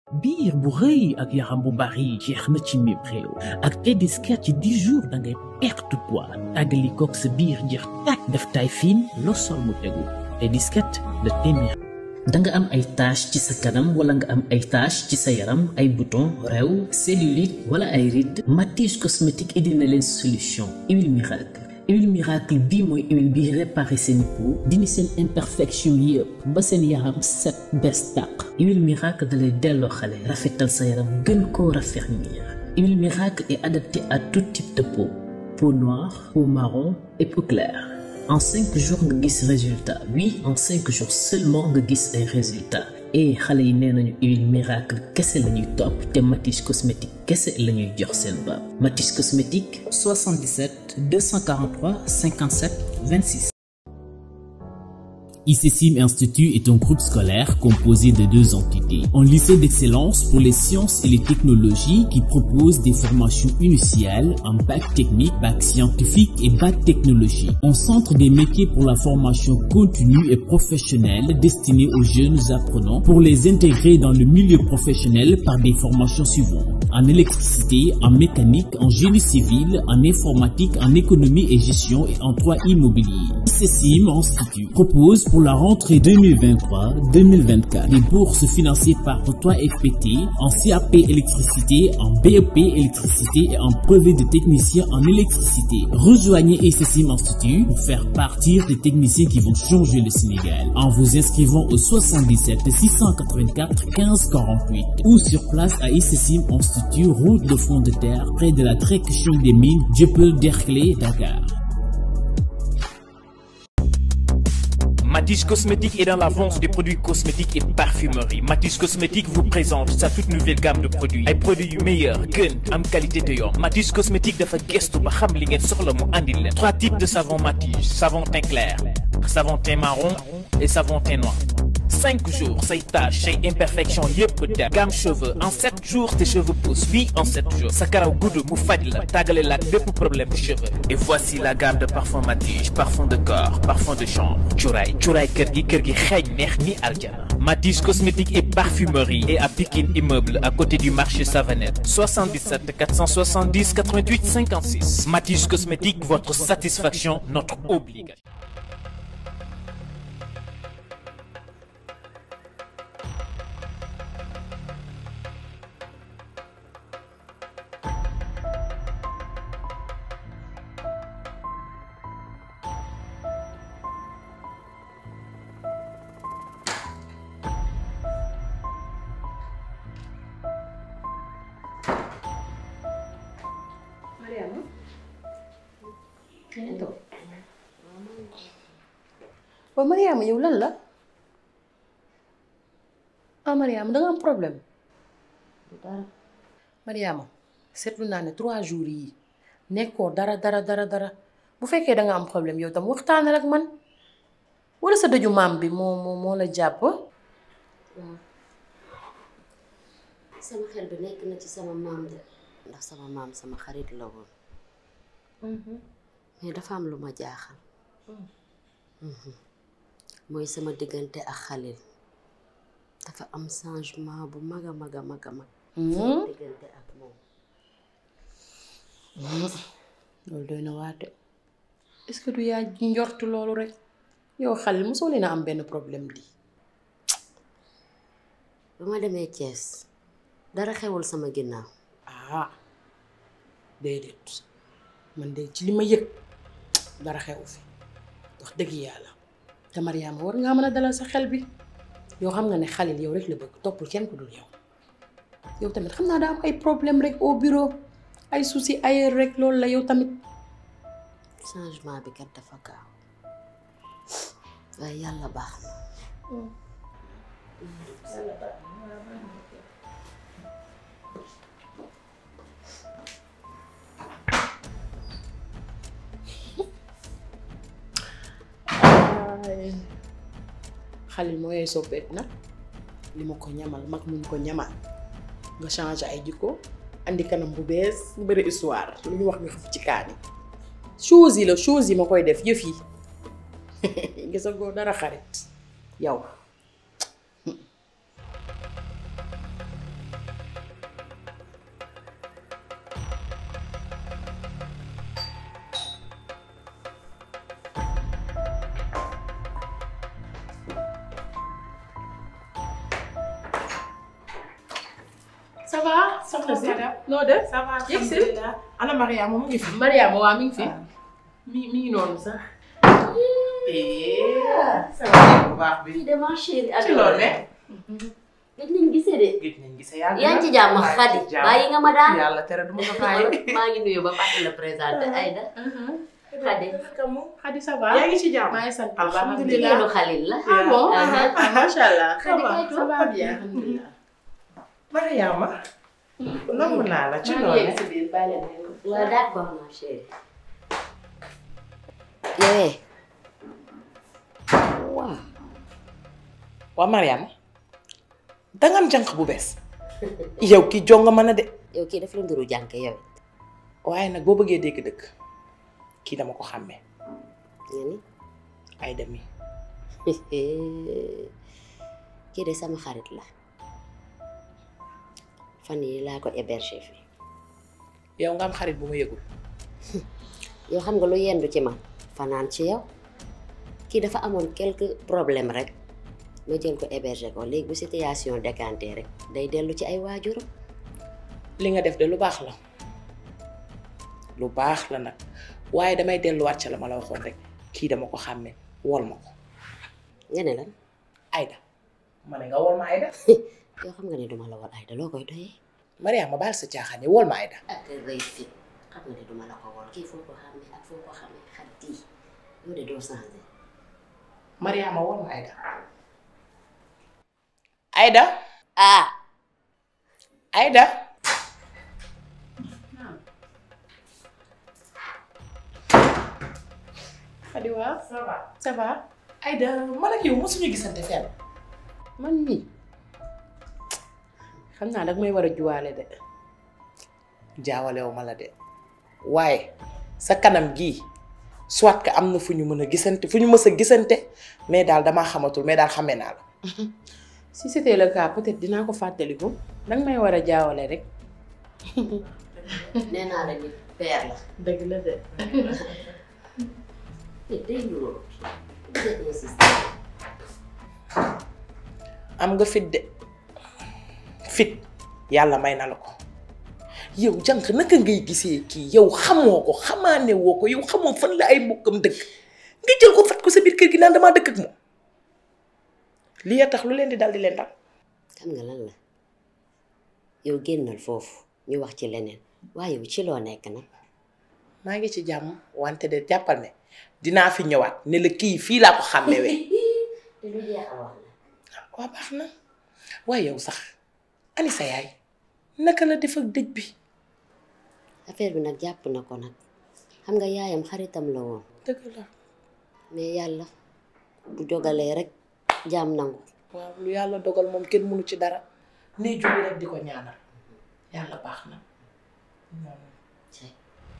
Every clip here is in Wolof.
biir bu rëy ak yaram bu bari jeex na ci mim réew ak Tediscat ci 10 jours da ngay perte poids tàggali koog sa biir jeex tàkk def taay fiin loo sol mu tegu Tediscat de téeméer da nga am ay tache ci sa kanam wala nga am ay tache ci sa yaram ay bouton réew cellulite wala ay rides Matisse cosmétique indi na leen solution huile miracle huile miracle bii mooy huile bi réparé seen peau dindi seen imperfection yëpp ba seen yaram set bees tàq huile miracle dalay delloo xale rafetal sa yaram gën koo raffermir huile miracle est adaptée à tout type de peau peau noire peau marron et peau claire en cinq jours nga gis résultat oui en cinq jours seulement nga gis ay résultats et xale yi nee nañu huile miracle kese la ñuy topp te Matisse cosmétique kese la ñuy jox seen baab Matisse cosmétique 77 243 57 26. ICSIM Institut est un groupe scolaire composé de deux entités. Un lycée d'excellence pour les sciences et les technologies qui propose des formations initiales en bac technique, bac scientifique et bac technologie. Un centre des métiers pour la formation continue et professionnelle destiné aux jeunes apprenants pour les intégrer dans le milieu professionnel par des formations suivantes. En électricité, en mécanique, en génie civil, en informatique, en économie et gestion et en droit immobilier. ICSIM Institut propose pour la rentrée 2023-2024 des bourses financées par 3FPT en CAP électricité, en BEP électricité et en brevet de technicien en électricité. Rejoignez ICSIM Institut pour faire partir des techniciens qui vont changer le Sénégal en vous inscrivant au 77 684 15 48 ou sur place à ICSIM Institut, route de front de terre près de la Tréquechon des mines, Dieuppeul Derklé, Dakar. Matisse Cosmétique est dans la vente des produits cosmétiques et parfumerie. Matisse Cosmétique vous présente sa toute nouvelle gamme de produits. ay produits yu meilleur gën am qualité te yomb Matisse Cosmétique dafa gestu ba xam li ngeen soxla mu andil leen. trois types de savon Matisse savon teint clair savon teint marron et savon teint noir. cinq jours say taches say imperfection yëpp dem gamme cheveux en sept jours tes cheveux poussent oui en sept jours sa karaw gudd mu faj la tàggale la bépp problème de cheveux et voici la gamme de parfum Matisse parfum de corps parfum de chambre cuuraay cuuraay kër gi kër gi xeeñ neex ni aljana Matisse cosmétique et parfumerie et à Pikine immeuble à côté du marché Savanette 77 470 88 56 Matisse cosmétique votre satisfaction notre obligation Mariama yaa toog waaw Mariama yow lan la ah Mariama da nga am problème dara Mariama seetlu naa ne trois jours yi nekkoo dara dara dara dara bu fekkee da nga am problème yow tam waxtaanal ak man wala sa dëju maam bi moo moo moo la jàpp waaw sama xel bi nekk na ci sama maam de ndax sama maam sama xarit la woon mais dafa am lu ma jaaxal mooy sama diggante ak Xalil dafa am changement bu mag a mag a mag a mag sama diggante ak moom loolu doy na waate est-ce que du yaa njort loolu rek yow Xalil mosoo leen a am benn problème di ba ma demee Thiès dara xewul sama ginnaaw ah déedéet man de ci li ma yëg dara xewu fi wax dëgg yàlla te Mariama war ngaa mën a dalal sa xel bi yow xam nga ne Xalil yow rek la bëgg toppul kenn ku dul yow yow tamit xam naa daa am ay problème rek au bureau ay souci ailleurs rek loolu la yow tamit changement bi kat dafa gaaw waaye yàlla baax na Xalil moo yooy soppeet nag li ma ko ñamal mag muñ ko ñamal nga changé ay jikko andi kanam bu bees bu bëri histoire lu ñu wax nga xëf ci kaani chose yi la chose yi ma koy def yëf yi gisagoo dara xarit yow ça va soxna si madame. noo def ça va Yegg si. alhamdulilah ana Mariama mu ngi fi. Mariama waa mi ngi fi mi mi ngi noonu sax ça va bu baax bi. fii de ma chérie ci loolu ne. gëj nañ gisee de gëj nañ gise yàlla. yaa ngi ci jàmm Xadi bàyyi nga ma daan yàlla tere du ma ko bàyyi. maa ngi nuyu ba fàtte la présenté Aïda Xadi Xadi ça va yaa ngi ci jàmm. maa ngi sant alhamdulilah. jigéenu Xalil la ah bon Ah, ah macha allah Xadi kay ça va bien alhamdulilah Mariama. nangu naa la ci maa ngi loolu yegg ne. si biir bàyyi leen waaw d'accord ma chérie yowee waaw waa Mariama. danga am jànq bu bees. yow ki jonga mën a de. yow kii daf la nduru jànk yow waaye nag boo bëggee dégg dëgg kii dama ko xàmmee nga ni ay demi kii de sama xarit la fan yi laa ko héberger fi yow nga am xarit bu ma yëgul yow xam nga lu yendu ci man fanaan ci yow kii dafa amoon quelques problèmes rek ma jël ko héberger ko léegi bu situation décanté rek day dellu ci ay waajuram li nga def de lu baax la lu baax la nag waaye damay delluwaat ca la ma la waxoon rek kii dama ko xàmmee wol ma ko nga ne lan Aïda ma ne nga wol ma Aïda yow xam nga ne duma la wol ay da loo koy doyee Mariama baal sa caaxaan yi wol ma Aïda ak rëy fit xam nga ne duma la ko wol kii foo ko xamee ak foo ko xamee xarit yi yow de doo changé Mariama wol ma Aïda Aïda ah Aïda Xadi waaw ça va ça va Aïda man ak yow mosuñu gisante fenn man mii xam naa dag may war a juwaale de jaawalewu ma la de waaye sa kanam gii soit que am na fu ñu mën a gisante fu ñu mës a gisante mais daal damaa xamatul mais daal xamee naa la si c'était le cas peut-être dinaa ko fàttaliku danga may war a jaawale rek nee naa la nit père la dëgg la de nit day nuroo day insister am nga fit de fit yàlla may na la ko yow jànq naka ngay gisee kii yow xamoo ko xamaane woo ko yow xamoo fan la ay mbokkam dëkk nga jël ko fat ko sa biir kër gi naan damaa dëkk ak moom lii a tax lu leen di dal di leen dal xam nga lan la yow génnal foofu ñu wax ci leneen waaye yow ci loo nekk nag maa ngi ci jàmm wante de jàppal ne dinaa fi ñëwaat ne la kii fii laa ko xàmmewee te lu jeex a wax la waa baax na waaye yow sax ani sa yaay naka la def ak dëj bi affaire bi nag jàpp na ko nag xam nga yaayam xaritam la woon dëgg la mais yàlla bu dogalee rek jaam nangu waaw lu yàlla dogal moom kenn mënu ci dara nee julli rek di ko ñaanal yàlla baax na ci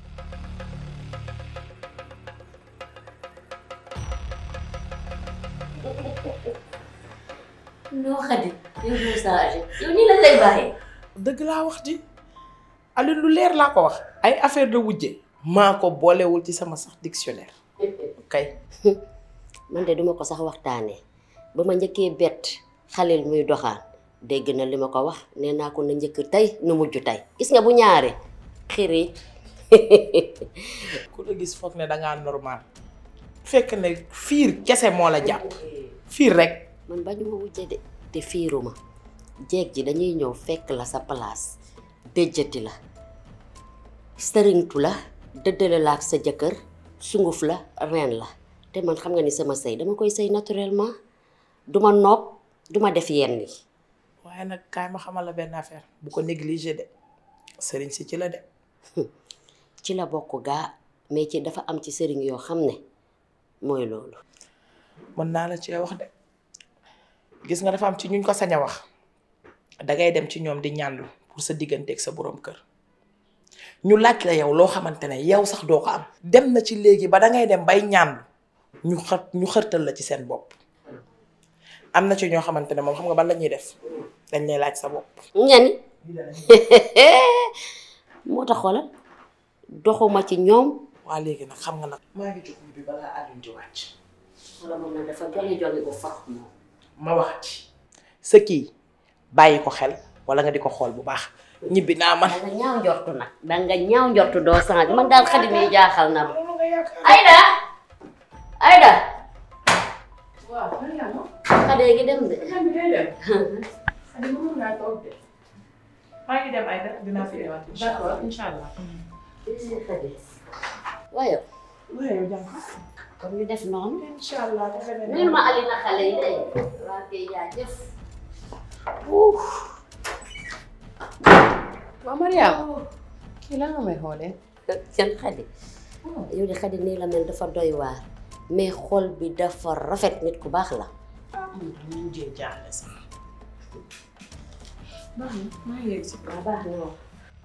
noo xadi yow doo changé yow nii la lay bàyyee dëgg laa wax di Aliou lu leer laa ko wax ay affaire de wujje maa ko boolewul ci sama sax dictionnaire kay man de duma ko sax waxtaanee ba ma njëkkee bett xaleel muy doxaan dégg na li ma ko wax nee naa ko na njëkk tey nu mujj tey gis nga bu ñaare xiri ku la gis foog ne dangaa normal fekk ne fiir kese moo la jàpp fiir rek man bañu ma wujje de te fiiruma jeeg ji dañuy ñëw fekk la sa place déjjati la sëriñtu la dëddale la ak sa jëkkër sunguf la reen la te man xam nga ni sama sëy dama koy sëy naturellement duma nopp duma def yenn yi waaye nag kaay ma xamal la benn affaire bu ko négliger de sëriñ si ci la de ci la bokk gaa mais ci dafa am ci sëriñ yoo xam ne mooy loolu mën naa la cee wax de gis nga dafa am ci ñuñ ko sañ a wax dangay dem ci ñoom di ñaanlu pour sa digganteeg sa borom kër ñu laaj la yow loo xamante ne yow sax doo ko am dem na ci léegi ba dangay dem bay ñaanlu ñu xër ñu xërtal la ci seen bopp am na ci ñoo xamante ne moom xam nga ban la ñuy def dañ lay laaj sa bopp ñani moo tax xoolal doxuma ci ñoom waa léegi nag xam nga nag maa ngi jóg bi balaa àdduna di wàcc wala moom nag dafa joli joli bu fax moom ma wax ci sa kii bàyyi ko xel wala nga di ko xool bu baax ñibbi naa man. danga ñaaw njortu nag danga ñaaw njortu doo changé man daal xadi mi jaaxal na ma Aïda Aïda waaw Mariama. xade gi dem de xam nga day dem. Xadi mënoon naa toog de. maa ngi dem Aïda dinaa fi ñëwaat incha allah. d'accord incha allah. xadi waaye waaye yow jàmm. kon ñu def noonu incha allah dafa ne nuyul ma Alina xale yi de waa kay jaajëf waaw Mariama. kii lan nga may xoolee. seen xadi yow de xadi nii la mel dafa doy waar mais xol bi dafa rafet nit ku baax la ñu jël jaaxle sax. baax na maa ngi yegg si. waa baax na wax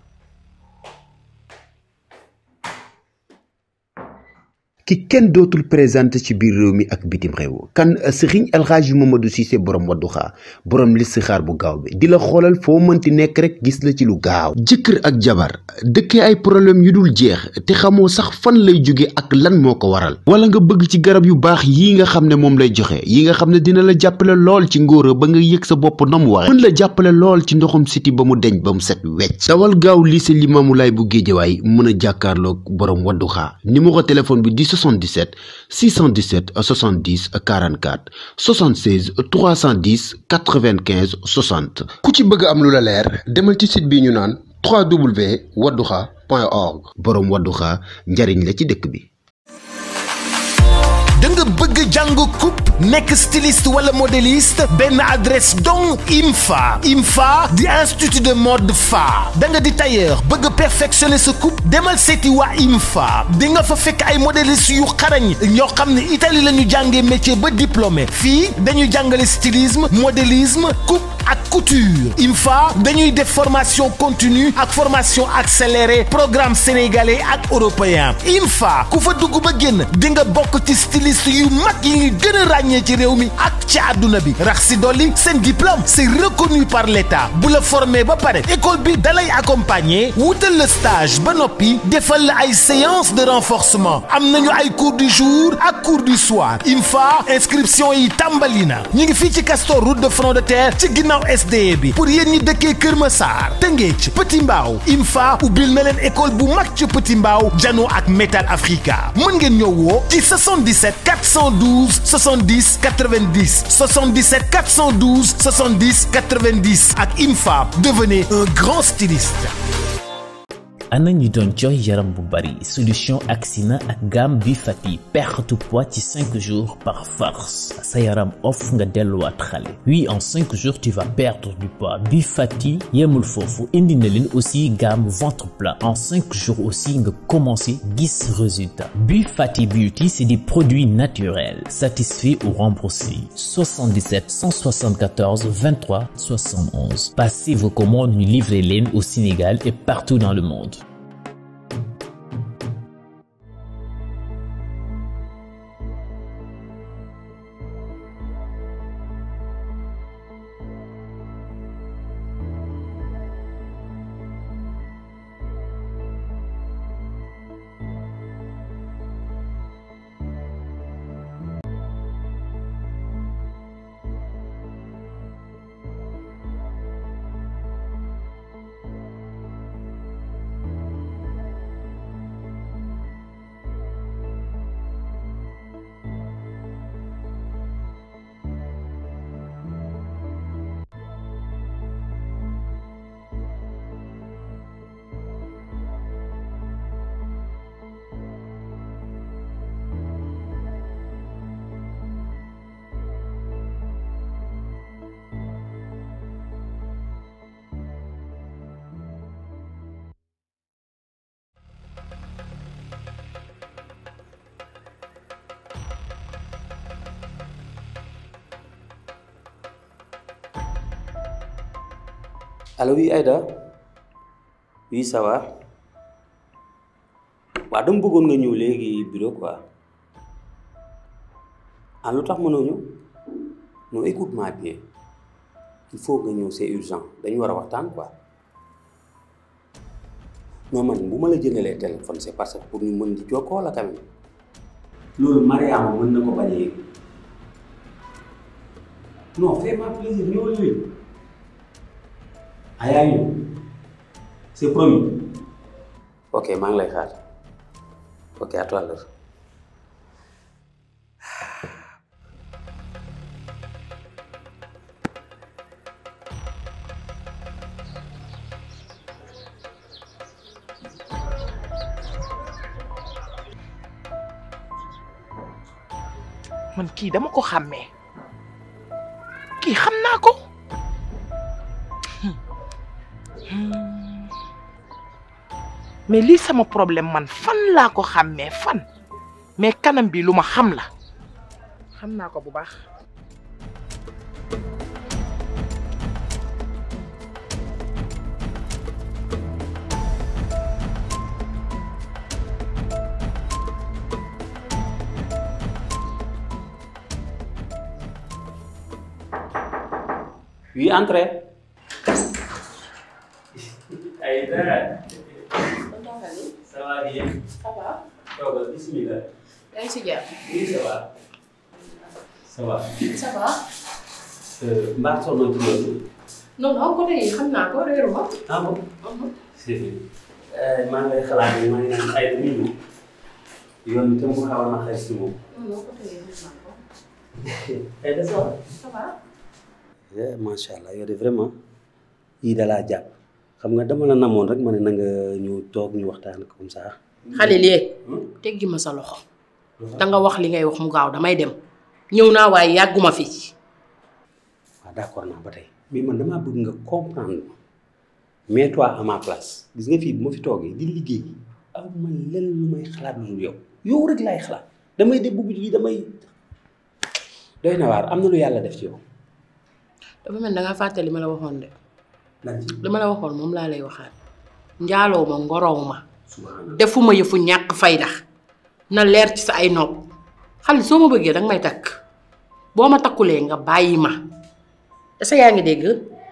ki kenn dootul présenté ci biir réew mi ak bitim réew kan Serigne El Hadji Mamadou Cissé borom Wadduha borom listixaar bu gaaw bi di la xoolal foo mënti nekk rek gis la ci lu gaaw jëkkër ak jabar dëkkee ay problème yu dul jeex te xamoo sax fan lay jóge ak lan moo ko waral wala nga bëgg ci garab yu baax yii nga xam ne moom lay joxe yi nga xam ne dina la jàppale lool ci ngóora ba nga yëg sa bopp na mu waxe mën la jàppale lool ci ndoxum siti ba mu deñ ba mu set wecc dawal gaaw lycée Limamoulaye bu Géejawaay mën a jàkkaarloog borom Wadduha numéro téléphone bi di 77 617 70 44 76 310 95 60 ku ci bëgg am lu la leer demal ci site bi ñu naan www.wadduha.org boroom Wadduha njariñ la ci dëkk bi da nga bëgg jàng coupe nekk styliste wala modéliste benn adresse donc IMFA IMFA di institut de mode fa da nga di tailleur bëgg perfectionner sa coupe demal seeti waa IMFA di nga fa fekk ay modéliste yu xarañ ñoo xam ne Italie la ñu jàngee métier ba diplômé fii dañuy jàngale stylisme modélisme coupe ak couture IMFA dañuy def formation continue ak formation accélérée programme sénégalais ak européen IMFA ku fa dugg ba génn di nga bokk ci styliste yu mag yi ngi gën a ràññee ci réew mi ak ci àdduna bi rax si dolli seen diplôme c'est reconnu par l'État bu la formé ba pare école bi dalay accompagner wutal la stage ba noppi defal la ay séance de renforcement am nañu ay cours du jour ak cours du soir IMFA inscription yi tàmbali na ñu ngi fii ci Castor route de front de terre ci ginnaaw SDE bi pour yéen ñi dëkkee Kër Massar Tëngéej Petit Mbaaw IMFA ubbil na leen école bu mag ci Petit Mbaaw Jano ak Metal Africa mën ngeen ñëw woo ci 77 412 70 90 77 412 70 90 ak IMFA devenez un grand styliste. ana ñi doon jooy yaram bu bari solution Axina ak gamme bi fati perte poids ci 5 jours par force sa yaram off nga delluwaat xale oui en 5 jours tu vas perdre du poids bi fati yemul foofu indi na leen aussi gamme ventre plat en 5 jours aussi nga commencé gis résultat bi fati beauty c'est des produits naturels satisfaits ou remboursés 77 174 23 71 passez vos commandes ñu livrer leen au Sénégal et partout dans le monde allo oui Aïda oui ça va waaw dama bëggoon nga ñëw léegi bureau quoi ah lu tax mënoo ñëw non écoute-moi bien il faut nga ñëw c'est urgent dañu war a waxtaan quoi non man bu ma la jëndalee téléphone c'est parce que pour ñu mën di jokkoo la quand même loolu Mariama mën na ko bañ a yëg non fais-moi plaisir ñëwal léegi ah yaa ngi ñëw c'est promis ok maa ngi lay xaar ok à tout à l'heure man kii dama ko xàmmee kii xam naa ko mais lii sama problème man fan laa ko xàmmee fan mais kanam bi lu ma xam la xam naa ko bu baax oui entrez Aïda ça va bien ça va. toogal bismillah yaa ngi si jàmm. oui ça va ça va ça va. mbaa soxna ci loolu non non côté yi xam naa ko réeru ma. ah bon c'est vrai maa ngi lay xalaat ne maa ngi naan Aïda mi ñëw yoon bi tam mu xaw a naqari si moom non non côté yi xam naa ko. Aïda ça va ça va. eh macha allah yow de vraiment yii da laa jàpp xam nga dama la namoon rek ma ne na nga ñëw toog ñu waxtaan comme ça. xale lee teggi ma sa loxo. da nga wax li ngay wax mu gaaw damay dem. ñëw naa waaye yàgguma fi. waaw d'accord naa ba tey mais man damaa bëgg nga comprendre ma mets-toi à ma place gis nga fii bu ma fi toogee di liggéey aw ma lenn lu may xalaat lu dul yow yow rek laay xalaat damay de bugg ji damay doy na waar am na lu yàlla def ci yow. dafa mel da ngaa fàtte li ma la waxoon de. lan ci li ma la waxoon moom laa lay waxaat. njaaloo ma ngorow ma. subhanallah defuma yëfu ñàkk fayda na leer ci sa ay nopp xale soo ma bëggee danga may takk boo ma takkulee nga bàyyi ma est-ce que yaa ngi dégg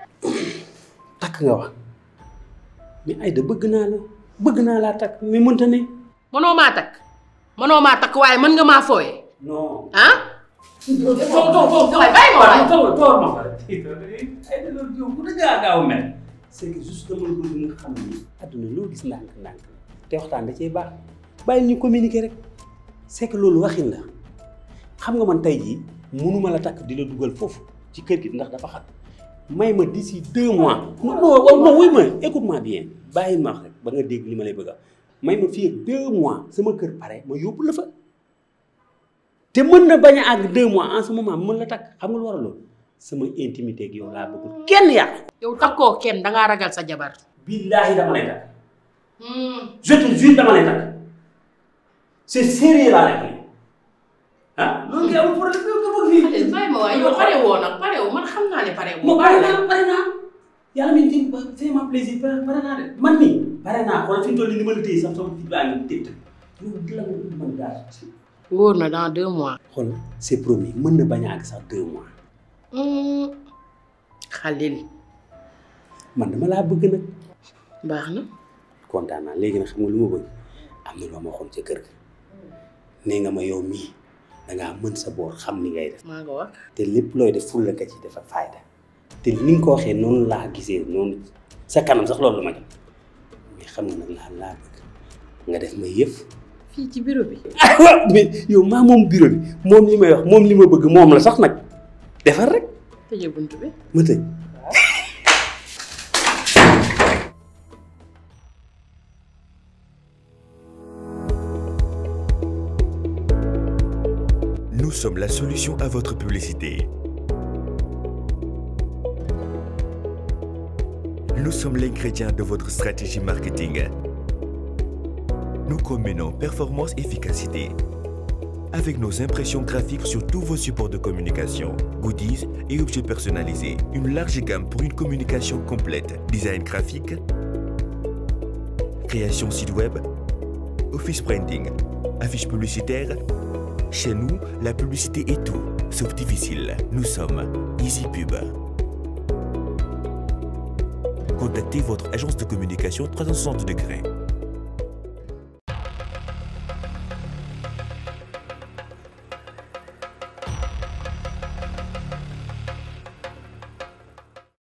takk nga wax mais Aïda bëgg naa la bëgg naa laa takk mais mënta ne. mënoo maa takk mënoo maa takk waaye mën nga maa fooye non. ah toog toog toog waaye bàyyi ma waay toog toog ma fa Aïda loolu yow bu dëgg gaaw a mel. c'est que juste dama la bëgg nga xam ni àdduna loo gis ndànk-ndànk te waxtaan da cee baax bàyyi ñu communiquer rek c'est que loolu waxin la xam nga man tey jii mënuma la takk di la dugal foofu ci kër gi ndax dafa xat may ma d'ici deux mois non non non wuy ma écoute-moi bien bàyyi ma wax rek ba nga dégg li ma lay bëgg a may ma fii ak deux mois sama kër pare ma yóbbu la fa te mën na bañ a àgg deux mois en ce moment mën la takk xam nga lu war a loolu sama intimité ak yow laa bëggul kenn yàq yow takkoo kenn dangaa ragal sa jabar billaahi dama lay takk je te jure dama lay takk c'est sérieux laa lay wax ah loolu nga amul problème nga bëgg fii bàyyi ma waay yow pare woo nag pare woo man xam naa ne pare woo mo pare naa pare naa yàlla mi ngi c'est ma plaisir pare pare naa de man nii pare naa xool fi mu toll nii ni ma la téye sax sama fit baa ngi tëdd yow di la mën daal wóor na dans deux mois xool c'est promis mën na bañ a àgg sax deux mois xalil man dama laa bëgg nag baax na kontaan naa léegi nag xam nga lu ma bëgg am na loo ma waxoon ca kër ga nee nga ma yow mii dangaa mën sa boor xam ni ngay def maa nga wax te lépp looy def ful la ka ci dafa fayda te ni nga ko waxee noonu laa gisee noonu sa kanam sax loolu la ma jox mais xam nga nag laa laa bëgg nga def ma yëf fii ci bureau bi ah waaw mais yow maa moom bureau bi moom li may wax moom li ma bëgg moom la sax nag defar rek tëjee bunt bi ma tëj Nous sommes la solution à votre publicité. Nous sommes l'ingrédient de votre stratégie marketing. Nous combinons performance et efficacité. Avec nos impressions graphiques sur tous vos supports de communication, goodies et objets personnalisés, une large gamme pour une communication complète, design graphique, création site web, office printing, affiches publicitaires. Chez nous, la publicité est tout, sauf difficile. Nous sommes EasyPub. Contactez votre agence de communication 360 degrés.